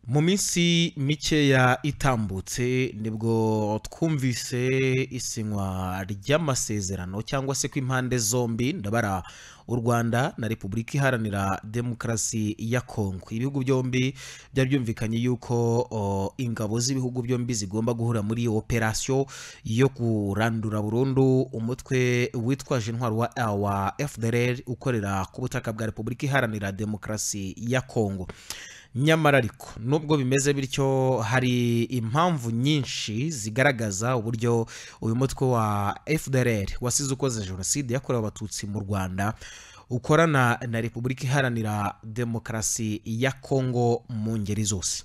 mu minsi mikeya itambutse nibwo twumvise isinywa ry'amasezerano cyangwa se kw'impande zombi ndabara u rwanda na repubulika iharanira demokarasi ya kongo ibihugu byombi byari byumvikanye yuko o, ingabo z'ibihugu byombi zigomba guhura muri operasiyo yo kurandura burundu umutwe witwaje intwaro wa wa fdr ukorera ku butaka bwa repubulika iharanira demokarasi ya kongo nyamara ariko nubwo bimeze bityo hari impamvu nyinshi zigaragaza uburyo uyu mutwe wa fdr wasize ukoze jenoside yakorewe abatutsi mu rwanda ukorana na repubulika iharanira demokarasi ya kongo mu ngeri zose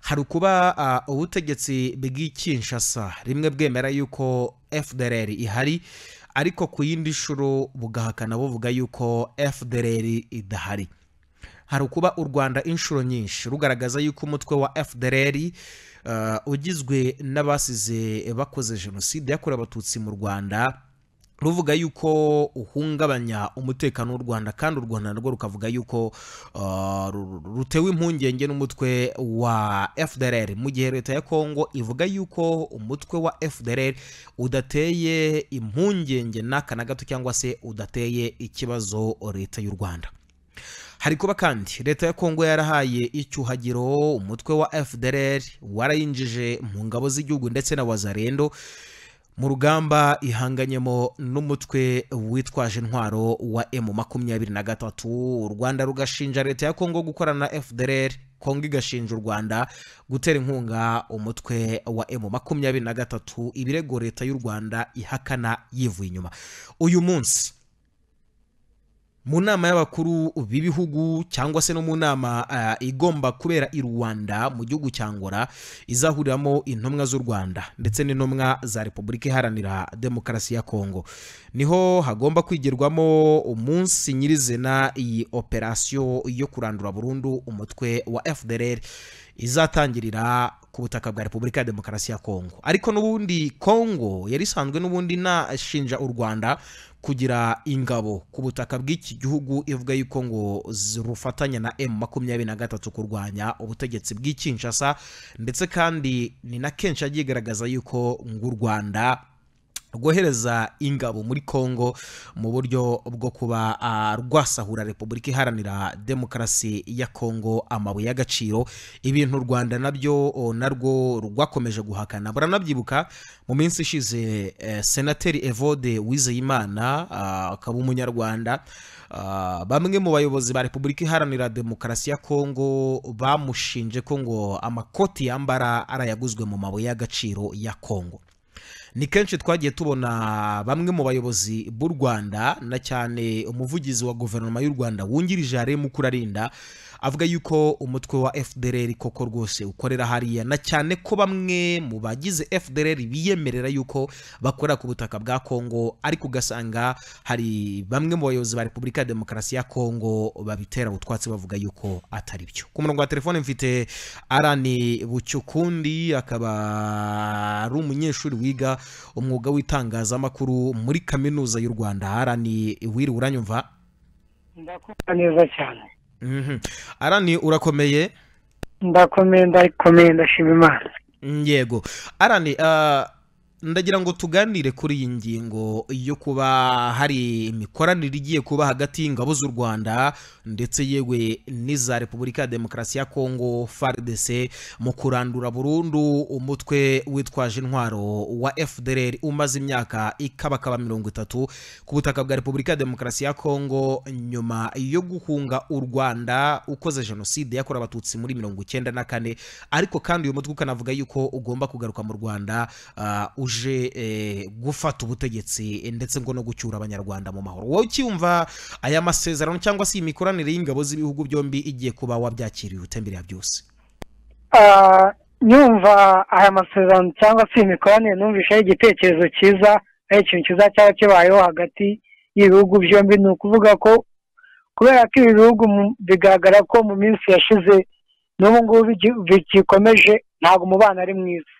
hari ukuba uh, ubutegetsi bw'ikinshasa rimwe bwemera yuko fdr ihari ariko ku yindi nshuro bugahakana buvuga yuko fdr idahari hari ukuba u rwanda inshuro nyinshi rugaragaza yuko umutwe wa fdr uh, ugizwe n'abasize bakoze jenoside yakorewe abatutsi mu rwanda ruvuga yuko uhungabanya umutekano w'u rwanda kandi u rwanda narwo rukavuga yuko uh, ru- rutewe impungenge n'umutwe wa fdr mu gihe leta ya kongo ivuga yuko umutwe wa fdr udateye impungenge n'aka na gato cyangwa se udateye ikibazo leta y'u rwanda hari kuba kandi leta ya kongo yarahaye icyuhagiro umutwe wa fdr warayinjije mu ngabo z'igihugu ndetse na wazarendo mu rugamba ihanganyemo n'umutwe witwaje intwaro wa emu makumyabiri na gatatu u rwanda rugashinja leta ya kongo gukorana na fdr kongo igashinja u rwanda gutera inkunga umutwe wa emu makumyabiri na gatatu ibirego leta y'u rwanda ihakana yivuye inyuma uyu munsi mu nama y'abakuru b'ibihugu cyangwa se no mu nama ah, igomba kubera i rwanda mu gihugu cya ngora izahuriramo intumwa z'u rwanda ndetse n'intumwa za repubulika iharanira demokarasi ya kongo niho hagomba kwigirwamo umunsi nyirizina iyi operasiyo yo kurandura burundu umutwe wa fdr izatangirira ku butaka bwa repubulika ya demokarasi ya kongo ariko n'ubundi kongo yari isanzwe n'ubundi inashinja u rwanda kugira ingabo ku butaka bw'iki gihugu ivuga yuko ngo z- rufatanya na m makumyabiri na gatatu kurwanya ubutegetsi bw'ikinshasa ndetse kandi ni na kenshi yagiye igaragaza yuko ngo u rwanda rwohereza ingabo muri Kongo mu buryo bwo kuba ah, rwasahura Repubulika iharanira demokarasi ya Kongo amabuye y'agaciro ibintu u Rwanda nabyo oh, narwo rwakomeje guhakana buranabyibuka mu minsi ishize eh, senateri Evode Uwizeyimana ah, akaba umunyarwanda ah, bamwe mu bayobozi ba Repubulika iharanira demokarasi ya Kongo bamushinje ko ngo amakoti yambara arayaguzwe mu mabuye y'agaciro ya Kongo ni kenshi twagiye tubona bamwe mu bayobozi b'u rwanda na cyane umuvugizi wa guverinoma y'u rwanda wungirije harimo ukurarinda avuga yuko umutwe wa fdr koko rwose ukorera hariya na cyane ko bamwe mu bagize fdr biyemerera yuko bakorera ku butaka bwa kongo ariko ugasanga hari bamwe mu bayobozi ba repubulika ya demokarasi ya kongo babitera utwatsi bavuga yuko atari byo ku murongo wa telefone mfite arani bucyukundi akaba ari umunyeshuri wiga umwuga w'itangazamakuru muri kaminuza y'u rwanda arani wiriwe uranyumva ndakumva neza cyane Mhm. arani urakomeye ndakomeye ndakomeye ndashima imana Mm, yego arani ah, ndagira ngo tuganire kuri iyi ngingo yo kuba hari imikoranire igiye kuba hagati y'ingabo z'u rwanda ndetse yewe n'iza repubulika ya demokarasi ya kongo fardc mu kurandura burundu umutwe witwaje intwaro wa fdr umaze imyaka ikabakaba mirongo itatu ku butaka bwa repubulika ya demokarasi ya kongo nyuma yo guhunga u rwanda ukoze jenoside yakorewe abatutsi muri mirongo icyenda na kane ariko kandi uyu mutwe ukanavuga yuko ugomba kugaruka mu rwanda ah, uje eh, gufata ubutegetsi eh, ndetse ngo no gucyura abanyarwanda mu mahoro wowe ucyumva aya masezerano cyangwa se iyi mikoranire y'ingabo z'ibihugu byombi igiye kuba wabyakiriye ute mbere ya byose Ah, nyumva aya masezerano cyangwa se imikoranire numvise ari igitekerezo cyiza ari ikintu cyiza cyaba kibayeho hagati y'ibihugu byombi ni ukuvuga ko kubera ko ibi bihugu mu- bigaragara ko mu minsi yashize n'ubu ngubu bigi- bigikomeje ntabwo umubano ari mwiza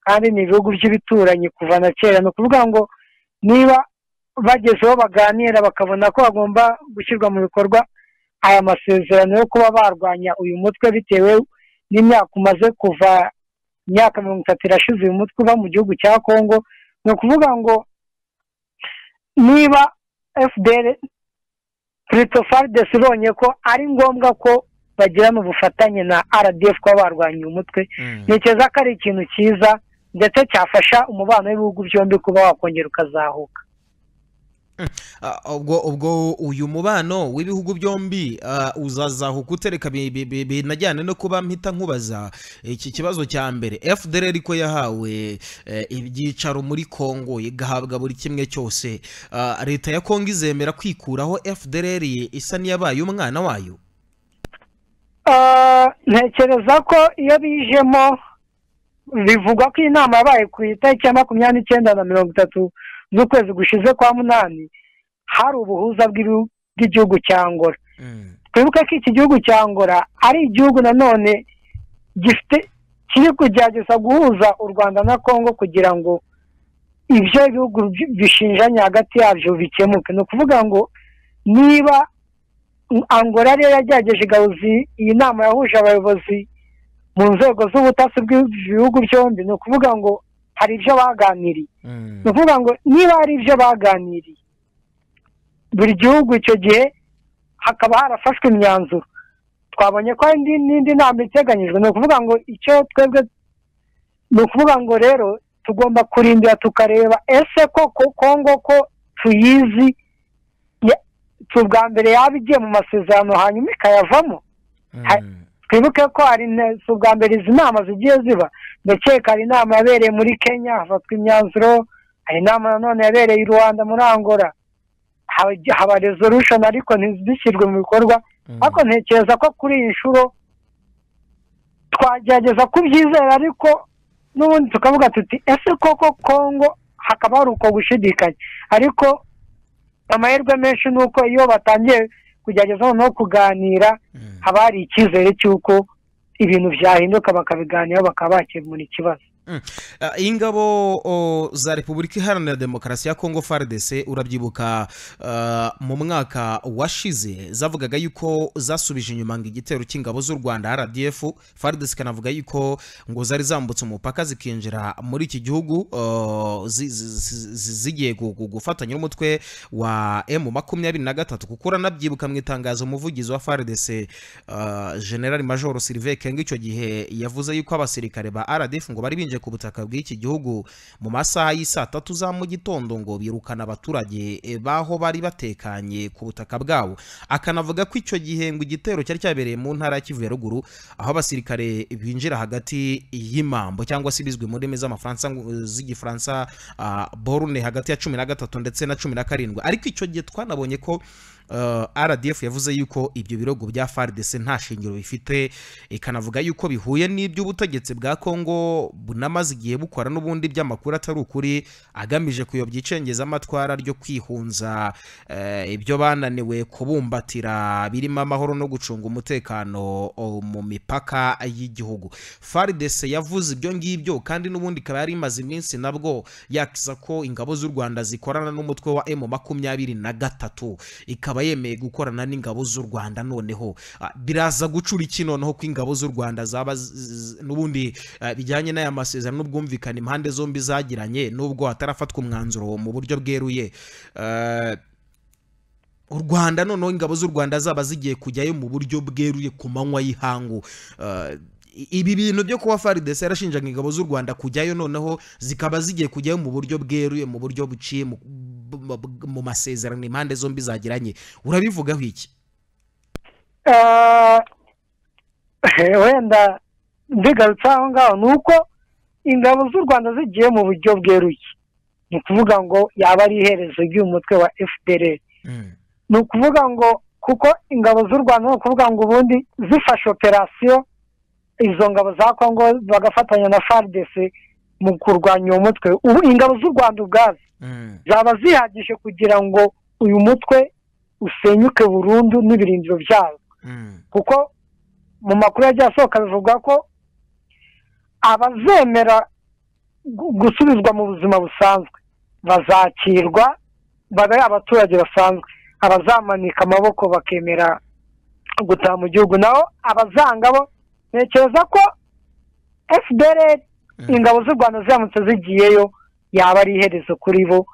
kandi ni ibihugu by'ibituranyi kuva na kera ni ukuvuga ngo niba bagezeho baganira bakabona ko bagomba gushyirwa mu bikorwa aya masezerano yo kuba barwanya uyu mutwe bitewe n'imyaka umaze kuva imyaka mirongo itatu irashize uyu mutwe uva mu gihugu cya kongo ni ukuvuga ngo niba fdr christopher desibonye ko ari ngombwa ko bagirana ubufatanye na rdf kuba barwanya umutwe ntekereza ko ari ikintu cyiza ndetse cyafasha umubano w'ibihugu byombi kuba wakongera ukazahuka ubwo ubwo uyu mubano w'ibihugu byombi uzazahuka utereka binajyane no kuba mpita nkubaza iki kibazo cya mbere fdr ko yahawe ibyicaro muri congo igahabwa buri kimwe cyose leta ya congo izemera kwikuraho fdr isa n'iyabaye umwana wayo ntekereza ko iyo bijemo bivugwa ko iyi nama yabaye ku itariki ya makumyabiri n'icyenda na mirongo itatu z'ukwezi gushize kwa munani hari ubuhuza bw'igihugu cya ngora twibuke ko iki gihugu cya ngora ari igihugu nanone gifite kiri kugerageza guhuza u rwanda na congo kugira ngo ibyo bihugu bishinjanye hagati yabyo bikemuke ni ukuvuga ngo niba angora ariyo yagerageje igahuza iyi nama yahuje abayobozi mu nzego z'ubutasi bw'ibihugu byombi ni ukuvuga ngo hari ibyo baganiriye ni ukuvuga ngo niba hari ibyo baganiriye buri gihugu icyo gihe hakaba harafashwe imyanzuro twabonye ko n'indi nama iteganyijwe ni ukuvuga ngo icyo twebwe ni ukuvuga ngo rero tugomba kurindira tukareba ese koko kongo ko tuyizi ubwa mbere yaba igiye mu masezerano hanyuma ikayavamo twibuke ko hari ubwa mbere izi nama zigiye ziba ndakeka hari inama yabereye muri kenya hafatwa imyanzuro hari inama nanone yabereye i rwanda muri angora haba resolution ariko ntizishyirwe mu bikorwa ariko ntekereza ko kuri iyi nshuro twagerageza kubyizera ariko n'ubundi tukavuga tuti ese koko kongo hakaba hari uko gushidikanya ariko amahirwe menshi ni uko iyo batangiye kugerageza noneho kuganira haba hari icyizere cy'uko ibintu byahinduka bakabiganiraho bakaba bakemura ikibazo ingabo za repubulika iharanira demokarasi ya kongo fardc urabyibuka mu mwaka washize zavugaga yuko zasubije inyuma ngo igitero cy'ingabo z'u rwanda rdf fardc ikanavuga yuko ngo zari zambutse umupaka zikinjira muri iki gihugu zigiye gufatanya n'umutwe wa emu makumyabiri na gatatu kuko uranabyibuka mu itangazo umuvugizi wa fardc general major sirive kenga icyo gihe yavuze yuko abasirikare ba rdf ngo bari binjiye ku butaka bw'iki gihugu mu masaha y'isaa tatu za mu gitondo ngo birukana abaturage baho bari batekanye ku butaka bwabo akanavuga ko icyo gihe ngo igitero cyari cyabereye mu ntara ya kivu ya ruguru aho abasirikare binjira hagati y'imambo cyangwa se ibizwi mu ndimi z'amafaransa z'igifaransa borune hagati ya cumi na gatatu ndetse na cumi na karindwi ariko icyo gihe twanabonye ko rdf yavuze yuko ibyo birogo bya faridese nta shingiro bifite ikanavuga yuko bihuye n'iby'ubutegetsi bwa kongo bunamaze igihe bukora n'ubundi by'amakuru atari ukuri agamije kuyobya icengeza amatwara ryo kwihunza ibyo bananiwe kubumbatira birimo amahoro no gucunga umutekano mu mipaka y'igihugu faridese yavuze ibyo ngibyo kandi n'ubundi ikaba yari imaze iminsi nabwo yakiza ko ingabo z'u rwanda zikorana n'umutwe wa emu makumyabiri na gatatu ikaba yemeye gukorana n'ingabo z'u rwanda noneho biraza gucura iki noneho ko ingabo z'u rwanda zaba n'ubundi bijyanye n'aya masezerano n'ubwumvikane impande zombi zagiranye n'ubwo hatarafatwa umwanzuro mu buryo bweruye u rwanda noneho ingabo z'u rwanda zaba zigiye kujyayo mu buryo bweruye ku manywa y'ihangu ibi bintu byo kuba faridesi yarashinjaga ingabo z'u rwanda kujyayo noneho zikaba zigiye kujyayo mu buryo bweruye mu buryo buciye mu masezerano impande zombi zagiranye urabivugaho iki wenda mbigarutse aho ngaho ni uko ingabo z'u rwanda zigiye mu buryo bweruye ni ukuvuga ngo yaba ari iherezo ry'umutwe wa fdr ni ukuvuga ngo kuko ingabo z'u rwanda ni ukuvuga ngo ubundi zifashe operasiyo izo ngabo za kongo bagafatanya na fardc mu kurwanya uwo mutwe ubu ingabo z'u rwanda ubwazo zaba zihagije kugira ngo uyu mutwe usenyuke burundu n'ibirindiro byawo kuko mu makuru yagiye asohoka bivuga ko abazemera gusubizwa mu buzima busanzwe bazakirwa babe abaturage basanzwe abazamanika amaboko bakemera gutaha mu gihugu naho abazanga bo ntekereza ko fdr ingabo z'u rwanda ziramutse zigiyeyo yaba ari iherezo kuri bo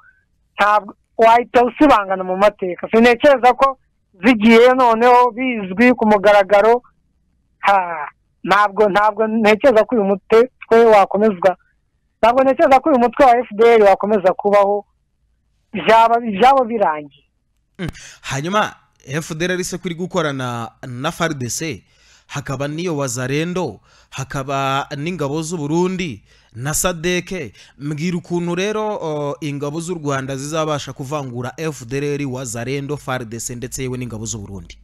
ntabwo wahita usibangana mu mateka sintekereza ko zigiyeyo noneho bizwi ku mugaragaro ntabwo ntabwo ntekereza ko uyu mutwe wakomezwa ntabwo ntekereza ko uyu mutwe wa fdr wakomeza kubaho ibyabo birangiye hanyuma fdr ari se kuri gukorana na frdc hakaba n'iyo wazarendo hakaba n'ingabo z'u Burundi na sadeke mbwira ukuntu rero ingabo z'u rwanda zizabasha kuvangura fdr wazarendo faridese ndetse yewe n'ingabo z'u Burundi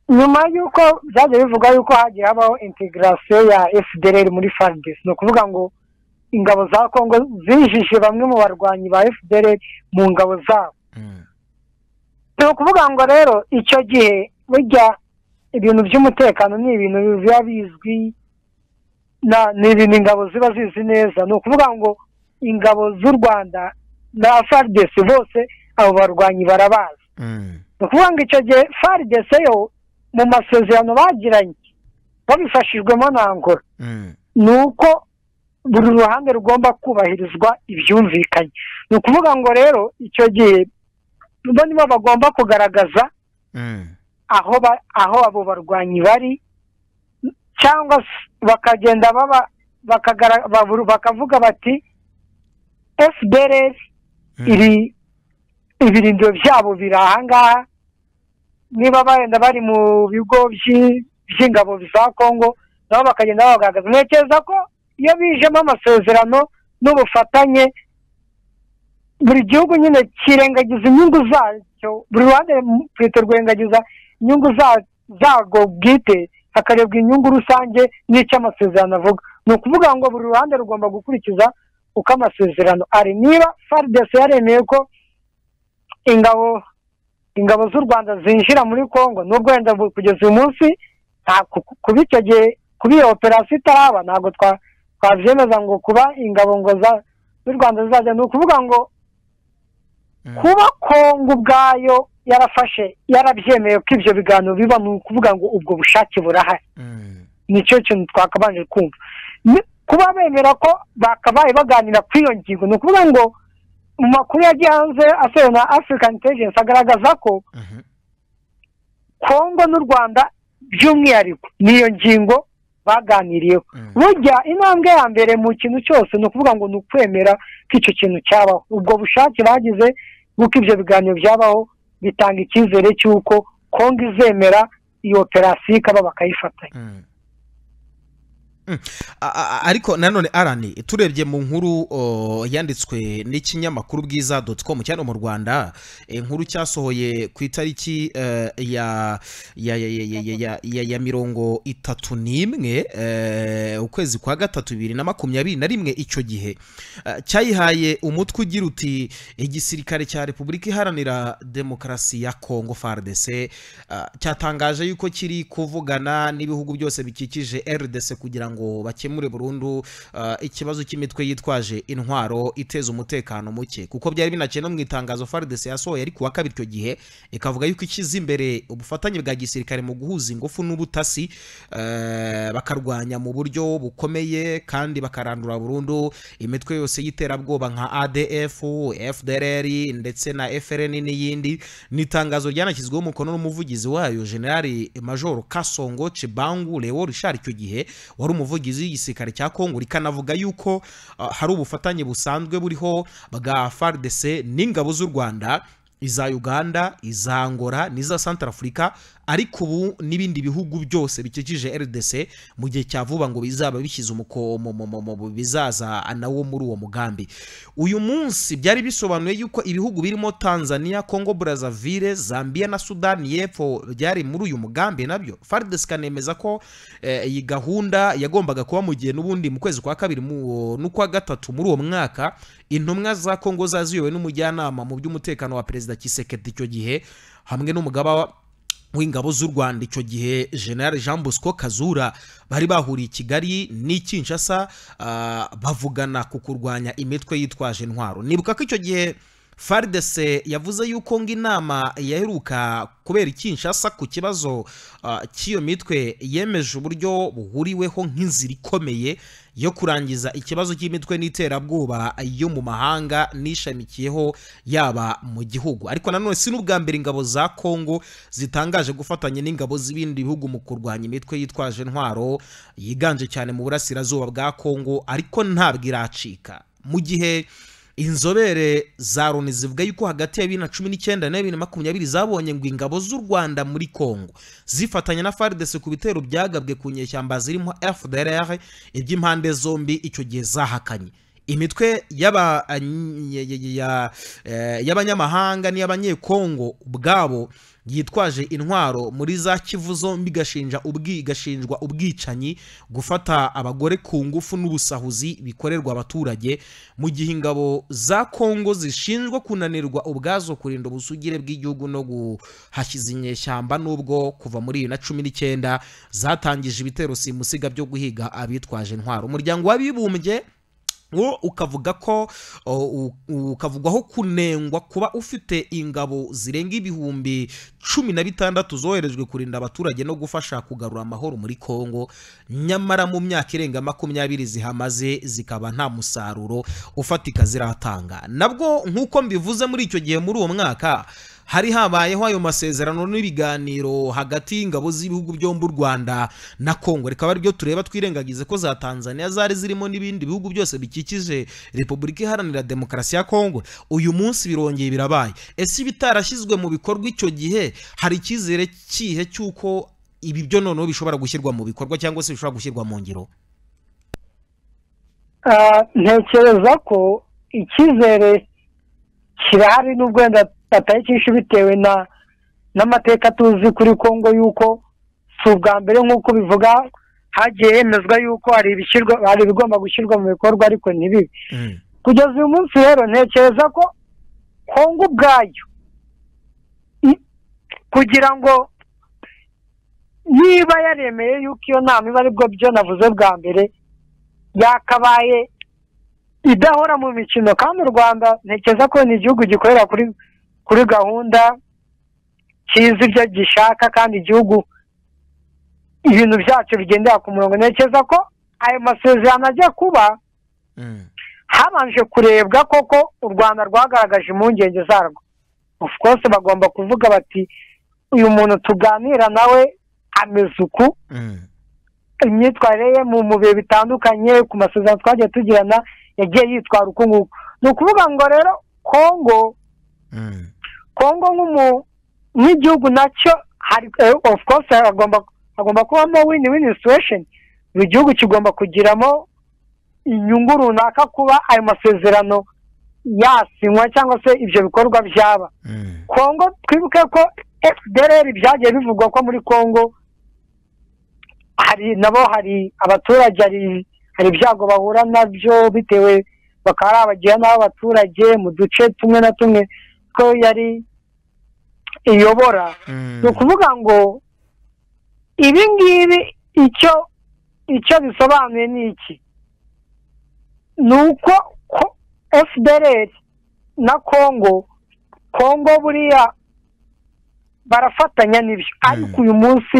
nyuma y'uko byagiye bivuga yuko hagiye habaho integarasiyo ya fdr muri faridese ni ukuvuga ngo ingabo za kongo zinjije bamwe mu barwanyi ba fdr mu ngabo zabo ni ukuvuga ngo rero icyo gihe burya ibintu by'umutekano ni ibintu biba bizwi ni ibintu ingabo ziba zizi neza ni ukuvuga ngo ingabo z'u rwanda na faridesi bose abo barwanyi barabazi ni ukuvuga ngo icyo gihe faridesi yo mu masezerano bagiranye babifashijwemo na ngoro ni uko buri ruhande rugomba kubahirizwa ibyumvikanye ni ukuvuga ngo rero icyo gihe bo nibo bagomba kugaragaza aho abo barwanyi bari cyangwa bakagenda bakavuga bati fdr ibirindiro byabo biri ahangaha niba barenda bari mu bigo by'ingabo za kongo nabo bakagenda bagaragaza ntekereza ko iyo bijemo amasezerano n'ubufatanye buri gihugu nyine kirengagiza inyungu zacyo buri ruhande rufite rwirengagiza inyungu zarwo bwite hakarebwa inyungu rusange n'icyo amasezerano avuga ni ukuvuga ngo buri ruhande rugomba gukurikiza uko amasezerano ari niba faridesi yaremeye ko ingabo ingabo z'u rwanda zinjira muri congo n'ubwo wenda kugeza uyu munsi kuba icyo gihe kuba iyo operasiyo itaraba ntabwo twabyemeza ngo kuba ingabo ngo z'u rwanda zizajya ni ukuvuga ngo kuba kongo ubwayo yarafashe yarabyemeye ko ibyo biganiro biba ni ukuvuga ngo ubwo bushake burahari nicyo kintu twakabanje kumva kuba bemera ko bakabaye baganira kuri iyo ngingo ni ukuvuga ngo mu makuru yagiye hanze asohoye na afurikani intelligence agaragaza ko kongo n'u rwanda by'umwihariko n'iyo ngingo baganiriyeho burya intambwe ya mbere mu kintu cyose ni ukuvuga ngo ni ukwemera ko icyo kintu cyabaho ubwo bushake bagize bw'uko ibyo biganiro byabaho bitanga icyizere cy'uko kongo izemera iyo operasiyo ikaba bakayifatanya ariko nanone arani turebye mu nkuru yanditswe n'ikinyamakuru bwiza doti komu cyane mu rwanda inkuru cyasohoye ku itariki ya mirongo itatu n'imwe ukwezi kwa gatatu bibiri na makumyabiri na rimwe icyo gihe cyayihaye umutwe ugira uti igisirikare cya repubulika iharanira demokarasi ya kongo faridese cyatangaje yuko kiri kuvugana n'ibihugu byose bikikije rdc kugira ngo ngo bakemure burundu ikibazo cy'imitwe yitwaje intwaro iteza umutekano muke kuko byari binakeye no mu itangazo faridese yasohoye ariko uwa kabiri icyo gihe ikavuga yuko ishyize imbere ubufatanye bwa gisirikare mu guhuza ingufu n'ubutasi bakarwanya mu buryo bukomeye kandi bakarandura burundu imitwe yose y'iterabwoba nka adf fdrr ndetse na frn n'iyindi ni itangazo ryanashyizweho umukono n'umuvugizi wayo generali majoro kasongo cibangu leo richard icyo gihe wari umuvugizi umuvugizi w'igisirikare cya kongo rikanavuga yuko hari ubufatanye busanzwe buriho bwa faridese n'ingabo z'u rwanda iza uganda iza angola n'iza santarafurika ariko ubu n'ibindi bihugu byose bikikije rdc mu gihe cya vuba ngo bizaba bishyize bizaza nawo muri uwo mugambi uyu munsi byari bisobanuye yuko ibihugu birimo tanzania congo brazaville zambia na sudani y'epfo byari muri uyu mugambi nabyo faridesi ikanemeza ko iyi gahunda yagombaga kuba mu gihe n'ubundi mu kwezi kwa kabiri n'ukwa gatatu muri uwo mwaka intumwa za congo zaziyowe n'umujyanama mu by'umutekano wa perezida kisekedi icyo gihe hamwe n'umugaba w'ingabo z'u rwanda icyo gihe general jean bosco kazura bari bahuriye i kigali n'ikinshasa bavugana ku kurwanya imitwe yitwaje intwaro nibuka ko icyo gihe faridese yavuze yuko ngo inama yaheruka kubera ikinshasa ku kibazo ah, cy'iyo mitwe yemeje uburyo buhuriweho nk'inzira ikomeye yo kurangiza ikibazo cy'imitwe n'iterabwoba yo mu mahanga n'ishamikiyeho yaba mu gihugu ariko nanone si n'ubwa mbere ingabo za kongo zitangaje gufatanya n'ingabo z'ibindi bihugu mu kurwanya imitwe yitwaje intwaro yiganje cyane mu burasirazuba bwa kongo ariko ntabwo iracika mu gihe inzobere za loni zivuga yuko hagati ya bibiri na cumi n'icyenda na bibiri na makumyabiri zabonye ngo ingabo z'u rwanda muri kongo zifatanya na faridese ku bitero byagabwe ku nyeshyamba zirimo fdr iby'impande zombi icyo gihe zahakanye imitwe y'aba- ya- ya- ya- eh, y'abanyamahanga n'iy'abanyekongo ubwabo yitwaje intwaro muri za kivu zombi igashinja ubwi- igashinjwa ubwicanyi gufata abagore ku ngufu n'ubusahuzi bikorerwa abaturage mu gihe ingabo za kongo zishinjwa kunanirwa ubwazo kurinda ubusugire bw'igihugu no guhashyiza inyeshyamba nubwo kuva muri bibiri na cumi n'icyenda zatangije ibitero simusiga byo guhiga abitwaje intwaro umuryango w'abibumbye wo ukavuga ko o, u- ukavugwaho kunengwa kuba ufite ingabo zirenga ibihumbi cumi na bitandatu zoherejwe kurinda abaturage no gufasha kugarura amahoro muri kongo nyamara mu myaka irenga makumyabiri zihamaze zikaba nta musaruro ufatika ziratanga nabwo nk'uko mbivuze muri icyo gihe muri uwo mwaka hari habayeho ayo masezerano n'ibiganiro hagati y'ingabo z'ibihugu byombi u rwanda na kongo rikaba aribyo tureba twirengagize ko za tanzania zari zirimo n'ibindi bihugu byose bikikije repubulika iharanira demokarasi ya kongo uyu munsi birongeye birabaye ese ibitarashyizwe mu bikorwa icyo gihe hari icyizere kihe cy'uko ibi byo noneho bishobora gushyirwa mu bikorwa cyangwa se bishobora gushyirwa mu ngiro Ah, ntekereza ko icyizere kirahari n'ubwo wenda batari cyinshi bitewe na n'amateka tuzi kuri kongo y'uko si ubwa mbere nk'uko bivuga hagiye hemezwa y'uko hari ibishyirwa hari ibigomba gushyirwa mu bikorwa ariko ntibibe Mm, kugeza uyu munsi rero ntekereza ko kongo ubwayo i- kugira ngo niba yaremeye yuko iyo nama iba aribwo byo navuze bwa mbere yakabaye idahora mu mikino kandi u rwanda ntekereza ko ni igihugu gikorera kuri kuri gahunda kizi ibyo gishaka kandi igihugu ibintu byacyo bigendera ku murongo ntekereza ko ayo masezerano ajya kuba mm, habanje kurebwa koko u rwanda rwagaragaje impungenge zarwo of course bagomba kuvuga bati uyu muntu tuganira nawe ameze uku mm, imyitwarire ye mu mu bihe bitandukanye ku masezerano twagiye tugirana yagiye yitwara uku nguku ni ukuvuga ngo rero kongo mm, kongo nk'umu nk'igihugu nacyo hari eh, of course hagomba hagomba kubamo win win situation buri gihugu kigomba kugiramo inyungu runaka kuba ayo masezerano yasinywa cyangwa se ibyo bikorwa byaba mm, kongo twibuke ko fdr byagiye bivugwa ko muri kongo hari nabo hari abaturage hari hari ibyago bahura nabyo bitewe bakaba ari abagira n'abaturage mu duce tumwe na tumwe ko yari iyobora mm. ni ukuvuga ngo ibi ngibi icyo icyo bisobanuye ni iki ni uko ko fdr na kongo kongo buriya barafatanya n'ibyo ariko uyu munsi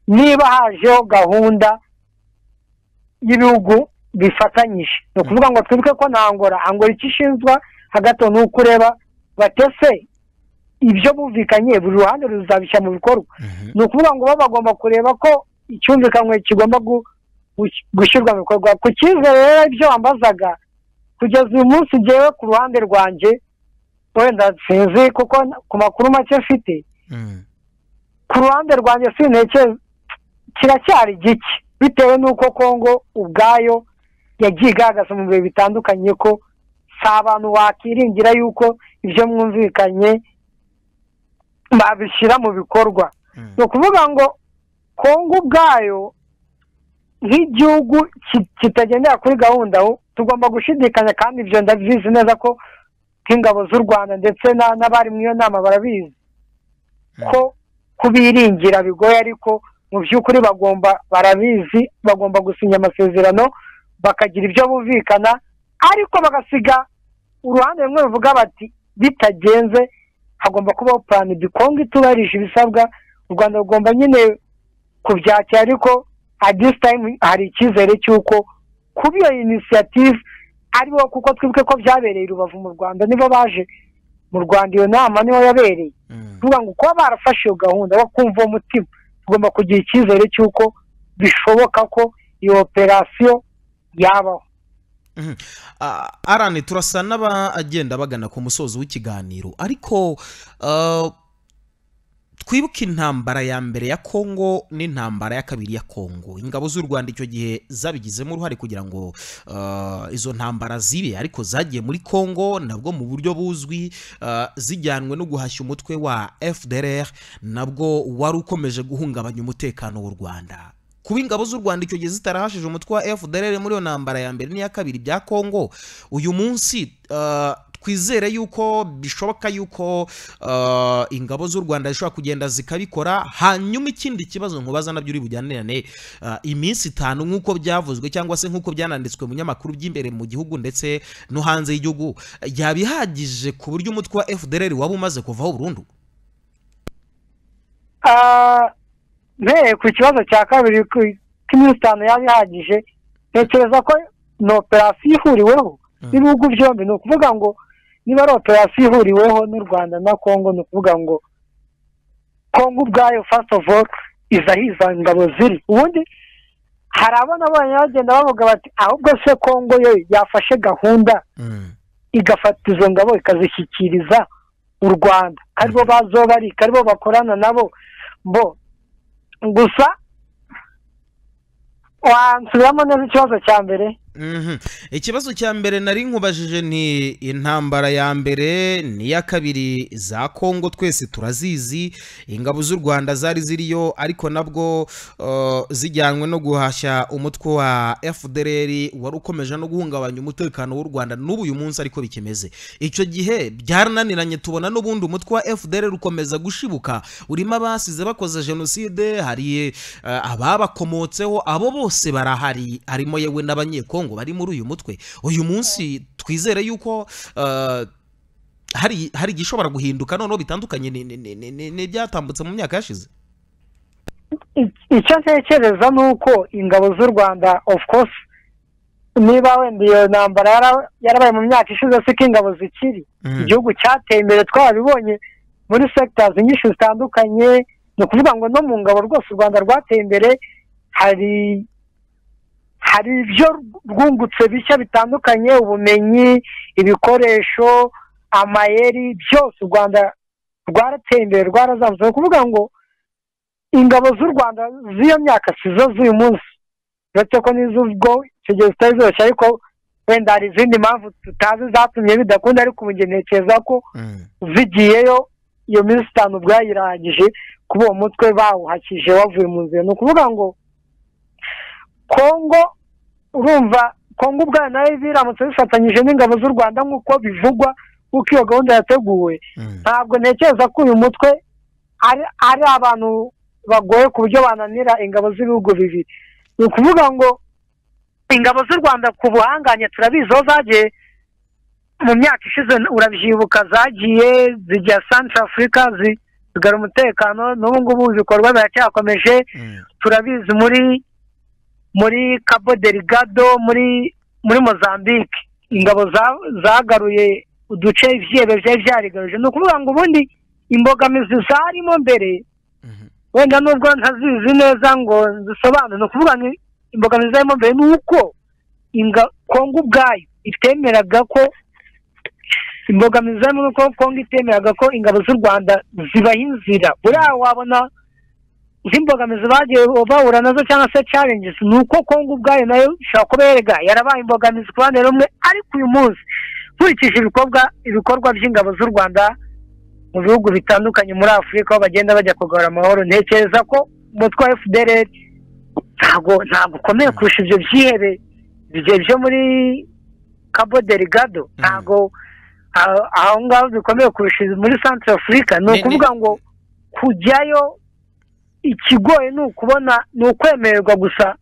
niba hajeho gahunda y'ibihugu bifatanyije ni ukuvuga ngo twibuke ko na angora angora icyo ishinzwa hagati aho ni uko ureba batese ibyo bumvikanye buri ruhande ruzabishyira mu bikorwa Mhm, ni ukuvuga ngo baba bagomba kureba ko icyumvikanywe kigomba gu- gu- gushyirwa mu bikorwa ku cyizere rero ibyo wambazaga kugeza uyu munsi ngewe ku ruhande rwanjye wenda sinzi kuko n- ku makuru make mfite mm, ku ruhande rwanjye sintekereza kiracyari gike bitewe n'uko kongo ubwayo yagiye igaragaza mu bihe bitandukanye ko si abantu wakiringira yuko ibyo mwumvikanye babishyira mu bikorwa mm. ni ukuvuga ngo kongo ubwayo nk'igihugu ki- kitagendera kuri gahunda u- tugomba gushidikanya kandi ibyo ndabizi neza ko nk'ingabo z'u rwanda ndetse na- n'abari mu iyo nama barabizi ko kubiringira bigoye ariko mu by'ukuri bagomba barabizi bagomba gusinya amasezerano bakagira ibyo bumvikana ariko bagasiga uruhande rumwe ruvuga bati bitagenze hagomba kubaho plan B kongo itubarije ibisabwa u rwanda rugomba nyine kubyakira ariko at this time hari icyizere cy'uko kuba iyo inisiyative aribo kuko twibuke ko byabereye i rubavu mu rwanda nibo baje mu rwanda iyo nama niho yabereye tuvuga ngo kuba barafashe iyo gahunda bakumva uwo mutima tugomba kugira icyizere cy'uko bishoboka ko iyo operasiyo yabaho arane turasa n'abagenda bagana ku musozo w'ikiganiro ariko twibuke intambara ya mbere ya kongo n'intambara ya kabiri ya kongo ingabo z'u rwanda icyo gihe zabigizemo uruhare kugira ngo izo ntambara zibe ariko zagiye muri kongo nabwo mu buryo buzwi zijyanwe no guhashya umutwe wa fdr nabwo wari ukomeje guhungabanya umutekano w'u rwanda kuba ingabo z'u rwanda icyo gihe zitarahashije umutwe wa fdr muri iyo ntambara ya mbere n'iya kabiri bya kongo uyu munsi twizere yuko bishoboka yuko ingabo z'u rwanda zishobora kugenda zikabikora hanyuma ikindi kibazo nkubaza nabyo uri bujyanirane iminsi itanu nk'uko byavuzwe cyangwa se nk'uko byananditswe mu nyamakuru by'imbere mu gihugu ndetse no hanze y'igihugu yaba ihagije ku buryo umutwe wa fdr waba umaze kuvaho burundu mbereye ku kibazo cya kabiri k'iminsi itanu yaba ihagije ntekereza ko ni operasiyo ihuriweho n'ibihugu byombi ni ukuvuga ngo niba ari operasiyo ihuriweho n'u rwanda na kongo ni ukuvuga ngo kongo ubwayo fasiti ofu ofu iza hiza ingabo ziri ubundi hari abana bagenda bavuga bati ahubwo se kongo yo yafashe gahunda igafata izo ngabo ikazishyikiriza u rwanda aribo bazobarika aribo bakorana nabo bo gusa wansubiramo neza ikibazo cya mbere ikibazo cya mbere nari nkubajije ni intambara ya mbere n'iya kabiri za kongo twese turazizi ingabo z'u rwanda zari ziriyo ariko nabwo zijyanwe no guhashya umutwe wa fdr wari ukomeje no guhungabanya umutekano w'u rwanda n'ubu uyu munsi ariko bikimeze icyo gihe byarananiranye tubona n'ubundi umutwe wa fdr ukomeza gushibuka urimo abasize bakoze jenoside hari ababakomotseho abo bose barahari harimo yewe n'abanyekongo bari muri uyu mutwe uyu munsi twizere yuko hari hari igishobora guhinduka noneho bitandukanye n'ibyatambutse mu myaka yashize icyo ntekereza ni uko ingabo z'u rwanda of course niba wenda iyo ntambara yarabaye mu myaka ishize si ko ingabo zikiri igihugu cyateye imbere twabibonye muri segitari nyinshi zitandukanye ni ukuvuga ngo no mu ngabo rwose u rwanda rwateye imbere hari hari ibyo rwungutse bishya bitandukanye ubumenyi ibikoresho amayeri byose u rwanda rwarateye imbere rwarazamutse ni ukuvuga ngo ingabo z'u rwanda z'iyo myaka si zo z'uyu munsi uretse ko n'iz'ubwo icyo gihe zitari zoroshye ariko wenda hari izindi mpamvu tutazi zatumye bidakunda ariko ubu ntekereza ko zigiyeyo iyo minsi itanu bwayirangije kuba uwo mutwe bawuhakije wavuye mu nzira ni ukuvuga ngo kongo urumva kongo ubwayo nayo biramutse bifatanyije n'ingabo z'u rwanda nk'uko bivugwa kuko iyo gahunda yateguwe ntabwo ntekereza ko uyu mutwe ari abantu bagoye ku buryo bananira ingabo z'ibihugu bibiri ni ukuvuga ngo ingabo z'u rwanda ku buhanganye turabizi aho zagiye mu myaka ishize urabyibuka zagiye zijya santara afurika zigara umutekano n'ubu ngubu ibikorwa biracyakomeje turabizi muri muri cabo deligado muri muri mozambique ingabo zagaruye uduce ibyebe byari byarigaruje ni ukuvuga ngo ubundi imbogamizi zarimo mbere wenda nubwo ntazizi neza ngo zisobanure ni ukuvuga ngo imbogamizi zarimo mbere ni uko kongo ubwayo itemeraga ko imbogamizi zarimo ni uko kongo itemeraga ko ingabo z'u rwanda zibaha inzira buriya wabona nk'imbogamizi bagiye bahura nazo cyangwa se challenges ni uko kongo ubwayo nayo ishobora kuba yerega yarabaye imbogamizi ku ruhande rumwe ariko uyu munsi nkurikije ibikorwa ibikorwa by'ingabo z'u rwanda mu bihugu bitandukanye muri afurika aho bagenda bajya kugarura amahoro ntekereza ko umutwe wa fdr ntabwo ntabwo ukomeye kurusha ibyo byihebe byo muri cabo deligado ntabwo aho ngaho bikomeye kurusha muri centre afurika ni ukuvuga ngo kujyayo ikigoye ni ukubona ni ukwemererwa gusa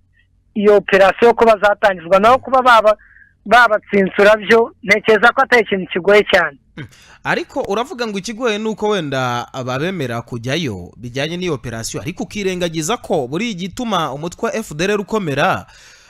iyo operasiyo kuba zatangizwa naho kuba babatsinsura byo ntekereza ko atari ikintu kigoye cyane ariko uravuga ngo ikigoye ni uko wenda ababemera kujyayo bijyanye n'iyo operasiyo ariko ukirengagiza ko buri igituma umutwe wa fdr ukomera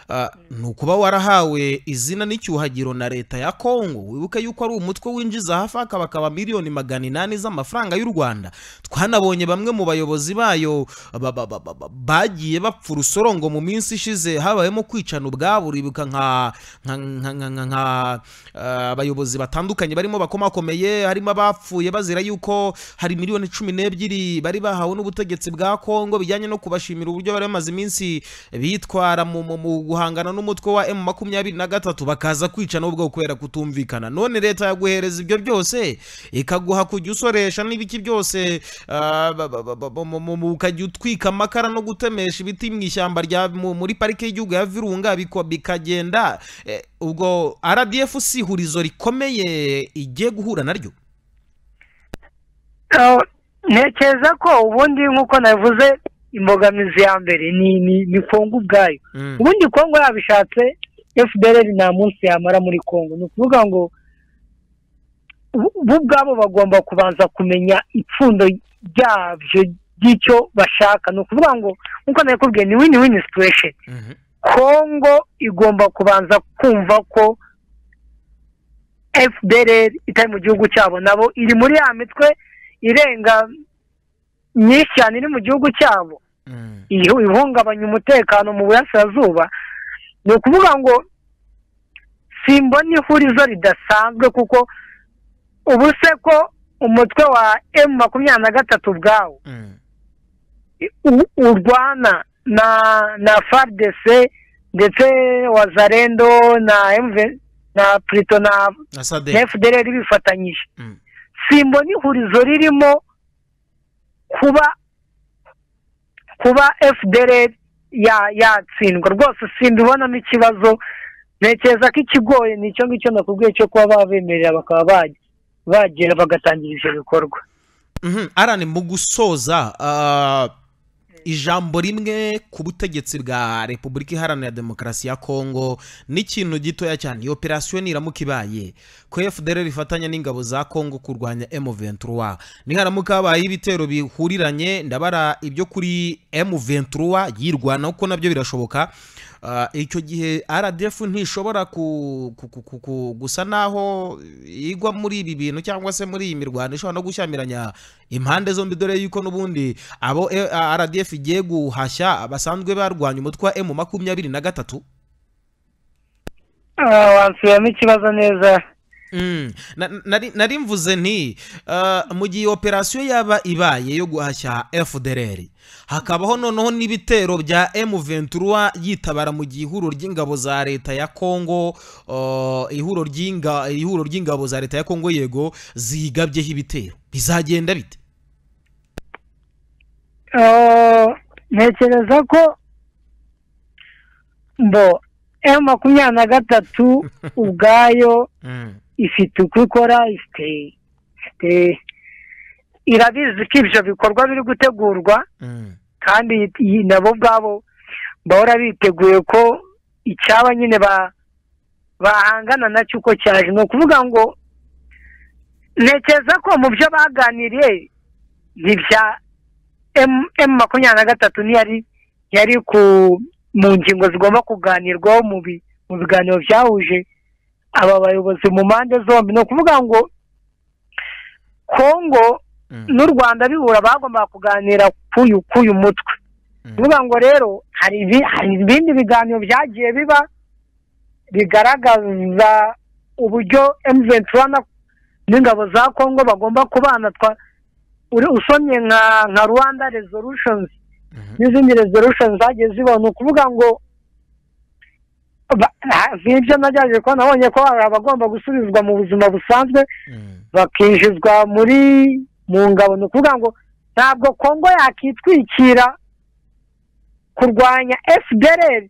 ah, ni ukuba warahawe izina n'icyuhagiro na leta ya kongo wibuke yuko ari umutwe winjiza hafi akabakaba miliyoni magana inani z'amafaranga y'u rwanda twanabonye bamwe mu bayobozi bayo ba- ba- ba- ba- bagiye bapfa urusorongo mu minsi ishize habayemo kwicana ubwabo uribuka nka nka- nka- nka- nka- nka ah, abayobozi batandukanye barimo bakomakomeye harimo abapfuye bazira yuko hari miliyoni cumi n'ebyiri bari bahawe n'ubutegetsi bwa kongo bijyanye no kubashimira uburyo bari bamaze iminsi bitwara mu mu- mu guhangana n'umutwe wa emu makumyabiri na gatatu bakaza kwica n'ubwo kubera kutumvikana none leta yaguhereza ibyo byose ikaguha kujya usoresha n'ibiki byose ah, ba- ba- ba- ba- mu- mu- mu- ukajya utwika amakara no gutemesha ibiti mu ishyamba rya mu- muri parike y'igihugu ya virunga biko- bikagenda eh, ubwo rdf si ihurizo rikomeye igiye guhura naryo Eh, ntekereza ko ubundi nk'uko navuze imbogamizi ya mbere ni ni ni kongo ubwayo Mm. ubundi kongo yabishatse fdr nta munsi yamara muri kongo ni ukuvuga ngo bo- bo ubwabo bagomba kubanza kumenya ipfundo ryabyo ry'icyo bashaka ni ukuvuga ngo nk'uko nakubwiye ni win win situation Mhm. kongo igomba kubanza kumva ko fdr itari mu gihugu cyabo nabo iri muri ya mitwe irenga myinshi cyane iri mu gihugu cyabo Mm. iyo ihungabanya umutekano mu burasirazuba ni ukuvuga ngo simbona ihurizo ridasanzwe kuko ubu se ko umutwe wa emu makumyabiri na gatatu ubwawo Mm. u- urwana na na faridese ndetse wazarendo na emve na purito na na sadek fdr bifatanyije Mm. simbona ihurizo ririmo kuba kuba fdr ya- yatsindwa rwose simbibonamo ikibazo ntekereza ko ikigoye ni icyo ngicyo nakubwiye cyo kuba babemerera bakaba bajya bagera bagatangira ibyo bikorwa Mhm. arani mu gusoza ah, ijambo rimwe ku butegetsi bwa repubulika iharanira demokarasi ya kongo n'ikintu gitoya cyane iyo operasiyo niramuka ibaye ko fdr ifatanya n'ingabo za kongo kurwanya m23 niharamuka habaye ibitero bihuriranye ndabara ibyo kuri m23 yirwana kuko nabyo birashoboka Ah, icyo gihe rdf ntishobora ku- ku- ku- ku- ku- gusa naho igwa muri ibi bintu cyangwa se muri iyi mirwano ishobora no gushyamiranya impande zombi dore yuko n'ubundi abo eh, rdf igiye guhashya basanzwe barwanya umutwe wa m makumyabiri na gatatu Ah, wansubiramo ikibazo neza Mm. Na- nari- nari mvuze nti ah, mu gihe operasiyo yaba ibaye yo guhashya fdr hakabaho noneho n'ibitero bya m23 yitabara mu gihe ihuriro ry'ingabo za leta ya kongo ah, ihuriro ry'inga- ihuriro ry'ingabo za leta ya kongo yego ziyigabyeho ibitero bizagenda bite Ah, ntekereza ko mbo emu makumyabiri na gatatu ubwayo Mm. ifite uko ikora ifite ifite irabizi ko ibyo bikorwa biri gutegurwa Mm. kandi iyi- nabo ubwabo bahora biteguye ko icyaba nyine ba- bahangana nacyo uko cyaje ni ukuvuga ngo ntekereza ko mu byo baganiriye ni ibya emu makumyabiri na gatatu ntiyari yari ku mu ngingo zigomba kuganirwaho mu bi- mu biganiro byahuje aba bayobozi mu mpande zombi ni ukuvuga ngo kongo Mm. n'u rwanda bihura bagombaga kuganira k'uyu k'uyu mutwe Mm. kuvuga ngo rero hari ibi- hari ibindi biganiro byagiye biba bigaragaza uburyo M23 na- n'ingabo za kongo bagomba kubana twa- uri- usomye nka nka rwanda resolutions Mhm. n'izindi resolution zagiye zibaho ni ukuvuga ngo ba- ha- nk'ibyo nagerageje kuba nabonye ko hari abagomba gusubizwa mu buzima busanzwe Mm. bakinjizwa muri mu ngabo ni ukuvuga ngo ntabwo kongo yakitwikira kurwanya fdr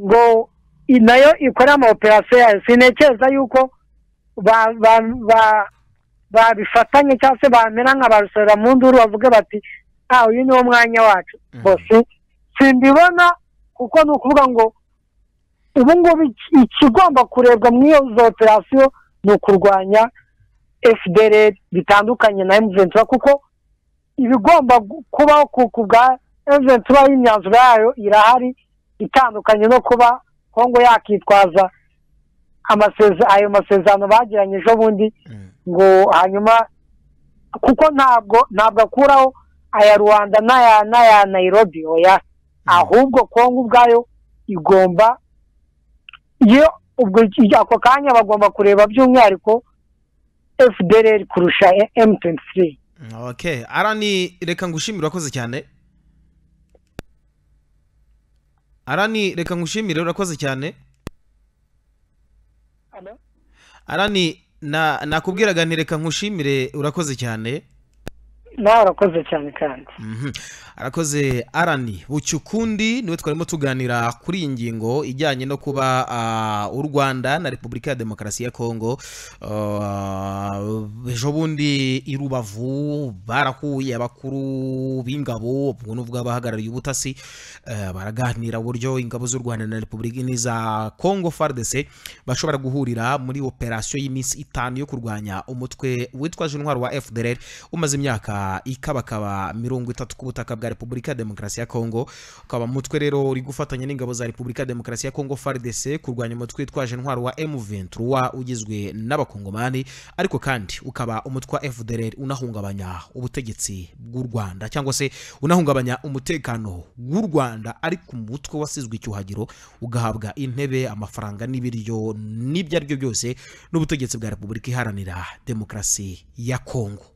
ngo i- nayo ikore ama operasiyo yayo sintekereza yuko ba- ba- ba- babifatanye cyangwa se bamera nka barusora mu nduru bavuge bati ah uyu niwo mwanya wacu Mm. bose simbibona kuko ni ukuvuga ngo ubu ngubu iki- ikigomba kurebwa muri izo operasiyo ni ukurwanya fdr bitandukanye na emuventi kuko ibigomba kubaho ku bwa emuventi y'imyanzuro yayo irahari itandukanye no kuba kongo yakitwaza ayo masezerano bagiranye ejo bundi ngo hanyuma kuko ntabwo ntabwo akuraho aya rwanda n'aya n'aya nayirobi oya ahubwo kongo ubwayo igomba iyo ako kanya bagomba kureba by'umwihariko fdr kurusha m23 ok arani reka ngushimire urakoze cyane arani reka ngushimire urakoze cyane arani nakubwiraga nti reka nkushimire urakoze cyane nawe urakoze cyane kandi arakoze arani bucye ukundi niwe twarimo tuganira kuri iyi ngingo ijyanye no kuba u rwanda na repubulika ya demokarasi ya kongo ejo bundi i rubavu barahuye abakuru b'ingabo ubwo n'ubwo abahagarariye ubutasi baraganira uburyo ingabo z'u rwanda na repubulika n'iza kongo fardc bashobora guhurira muri operasiyo y'iminsi itanu yo kurwanya umutwe witwaje intwaro wa fdr umaze imyaka ikabakaba mirongo itatu ku butaka bwa repubulika ya demokarasi ya kongo ukaba mutwe rero uri gufatanya n'ingabo za repubulika ya demokarasi ya kongo fardc kurwanya umutwe witwaje intwaro wa m23 ugizwe n'abakongomani ariko kandi ukaba umutwe wa fdr unahungabanya ubutegetsi bw'u rwanda cyangwa se unahungabanya umutekano w'u rwanda ariko umutwe wasizwe icyuhagiro ugahabwa intebe amafaranga n'ibiryo n'ibyo ari byo byose n'ubutegetsi bwa repubulika iharanira demokarasi ya kongo